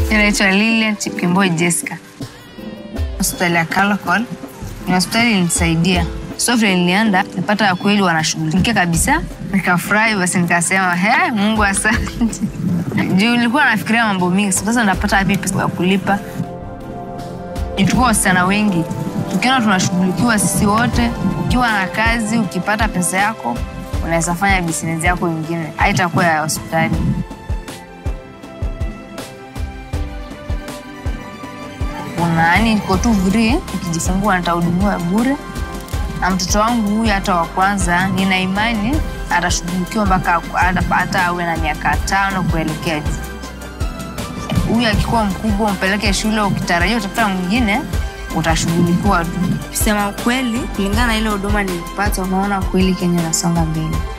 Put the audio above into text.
Naitwa Lilian Chipkemboi Jessica. Hospitali ya Kalokol ni hospitali ilinisaidia. So vile nilienda nipata kweli wanashughulikia kabisa, nikafurahi. Basi nikasema he, Mungu asante. Juu nilikuwa nafikiria mambo mingi, sasa napata wapi pesa ya kulipa? Tulikuwa wasichana wengi, tukiona tunashughulikiwa sisi wote. Ukiwa na kazi, ukipata pesa yako, unaweza fanya business yako ingine, haitakuwa ya hospitali. Unaani iko tu free, ukijifungua nitahudumiwa bure, na mtoto wangu huyu hata wa kwanza, nina imani atashughulikiwa mpaka hata awe na miaka tano kuelekea juu. Huyu akikuwa mkubwa, umpeleke shule, ukitarajia utafuta mwingine, utashughulikiwa tu. Kusema kweli, kulingana na ile huduma nilipata, unaona kweli Kenya inasonga mbele.